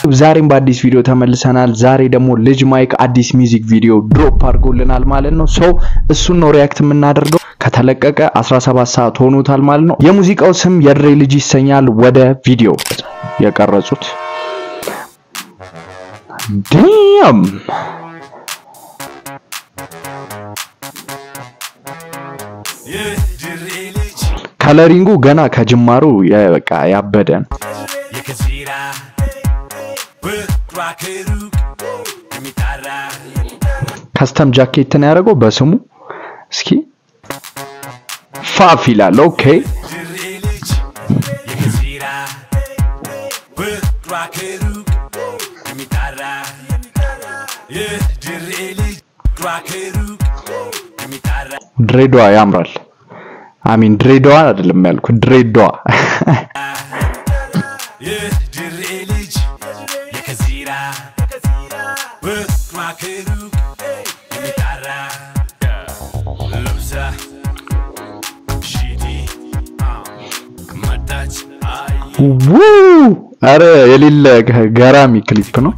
ዛሬም በአዲስ ቪዲዮ ተመልሰናል። ዛሬ ደግሞ ልጅ ማይክ አዲስ ሚውዚክ ቪዲዮ ድሮፕ አድርጎልናል ማለት ነው። ሰው እሱን ነው ሪያክት የምናደርገው። ከተለቀቀ 17 ሰዓት ሆኖታል ማለት ነው። የሙዚቃው ስም የድሬ ልጅ ይሰኛል። ወደ ቪዲዮ የቀረጹት ዲም ከለሪንጉ ገና ከጅማሩ በቃ ያበደ ነው። ከስተም ጃኬት ነው ያደረገው በስሙ። እስኪ ፋፍ ይላል። ኦኬ ድሬዳዋ ያምራል። አሚን ድሬዳዋ አይደለም ያልኩት ድሬዳዋ አረ የሌለ ገራሚ ክሊፕ ነው።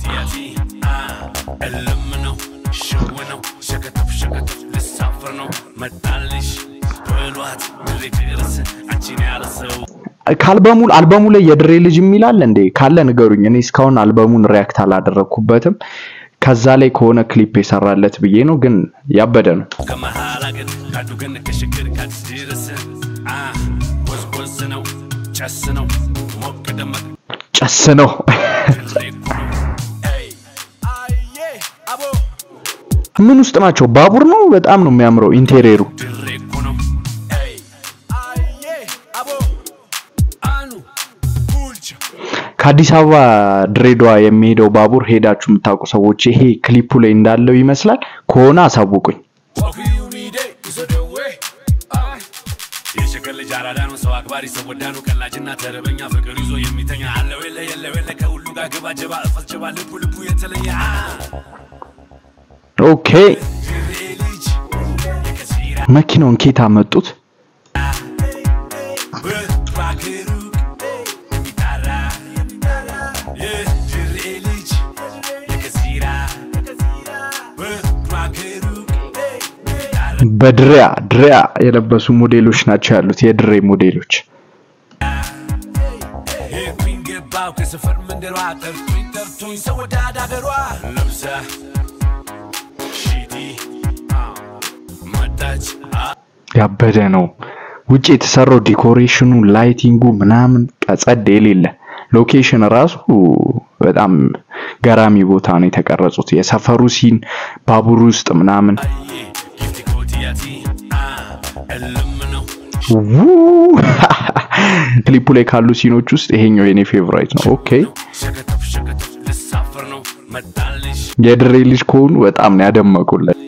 ከአልበሙ አልበሙ ላይ የድሬ ልጅ የሚላል እንዴ? ካለ ንገሩኝ። እኔ እስካሁን አልበሙን ሪያክት አላደረኩበትም። ከዛ ላይ ከሆነ ክሊፕ የሰራለት ብዬ ነው፣ ግን ያበደ ነው። ጨስ ነው። ምን ውስጥ ናቸው? ባቡር ነው። በጣም ነው የሚያምረው ኢንቴሪየሩ። ከአዲስ አበባ ድሬዳዋ የሚሄደው ባቡር ሄዳችሁ የምታውቁ ሰዎች ይሄ ክሊፑ ላይ እንዳለው ይመስላል። ከሆነ አሳውቁኝ። ልጅ አራዳ ነው ሰው አክባሪ ሰው ወዳኑ ቀላጅና ተረበኛ ፍቅር ይዞ የሚተኛ አለው የለ የለ የለ ከሁሉ ጋር ግባ ጀባ እፈስ ጀባ ልቡ ልቡ የተለየ ኦኬ መኪናውን ኬት አመጡት? በድሪያ ድሪያ የለበሱ ሞዴሎች ናቸው ያሉት የድሬ ሞዴሎች። ከሰፈር መንደሯ ጠርቶኝ ጠርቶኝ ሰው ወዳድ አገሯ ለብሳ ሺቲ መጣች ያበደ ነው። ውጭ የተሰራው ዲኮሬሽኑ፣ ላይቲንጉ ምናምን ቀጸድ የሌለ ሎኬሽን ራሱ በጣም ገራሚ ቦታ ነው የተቀረጹት። የሰፈሩ ሲን ባቡር ውስጥ ምናምን ክሊፑ ላይ ካሉ ሲኖች ውስጥ ይሄኛው የኔ ፌቨራይት ነው። ኦኬ የድሬ ልጅ ከሆኑ በጣም ነው ያደመቁለት።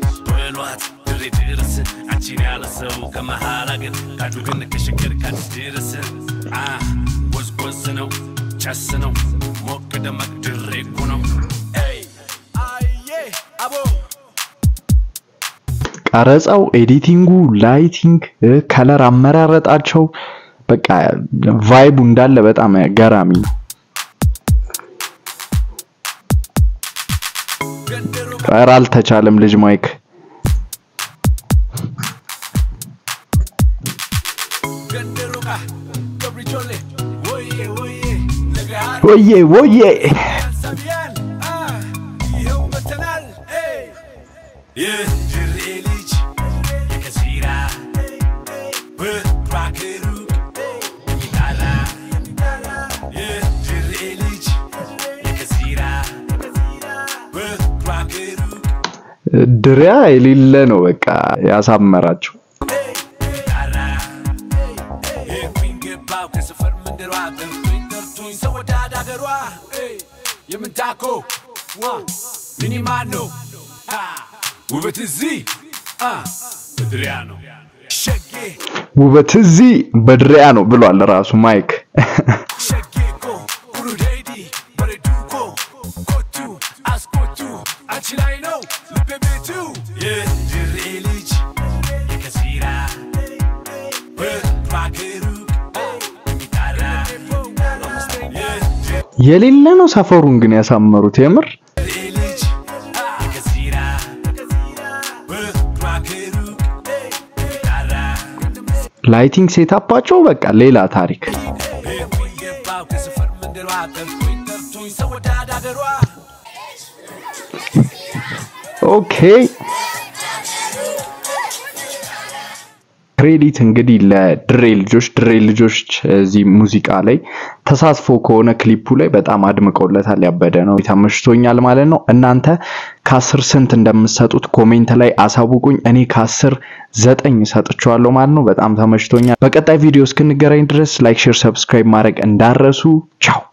ቀረጻው፣ ኤዲቲንጉ፣ ላይቲንግ፣ ከለር አመራረጣቸው በቃ ቫይቡ እንዳለ በጣም ገራሚ ነው። ኧረ አልተቻለም ልጅ ማይክ ወዬ ወዬ ድሪያ የሌለ ነው በቃ ያሳመራቸው። የምንታኮ ሚኒማኖ ውበት እዚህ በድሪያ ነው ሸጌ ውበት እዚህ በድሪያ ነው ብሏል ራሱ ማይክ። ሸጌኮ ቡሩዴዲ በሬዱኮ ኮቱ አስኮቱ አንቺ ላይ ነው ልቤ ቤቱ የድሬ ልጅ የከሲራ በባክሩ የሚጣራ የሌለ ነው ሰፈሩን ግን ያሳመሩት የምር ልጅ ከዚራ ፍቅሯ ከሩቅ ጣራ ላይቲንግ ሴታፓቸው በቃ ሌላ ታሪክ ሄድኩኝ ገባሁ ከሰፈር መንደሯ ጠርቶኝ ጠርቶኝ ሰው ወዳድ አገሯ ኦኬ ክሬዲት እንግዲህ ለድሬ ልጆች ድሬ ልጆች እዚህ ሙዚቃ ላይ ተሳትፎ ከሆነ ክሊፑ ላይ በጣም አድምቀውለታል። ያበደ ነው። ተመችቶኛል ማለት ነው። እናንተ ከአስር ስንት እንደምትሰጡት ኮሜንት ላይ አሳውቁኝ። እኔ ከአስር ዘጠኝ ሰጥቼዋለሁ ማለት ነው። በጣም ተመችቶኛል። በቀጣይ ቪዲዮ እስክንገናኝ ድረስ ላይክ፣ ሼር፣ ሰብስክራይብ ማድረግ እንዳረሱ። ቻው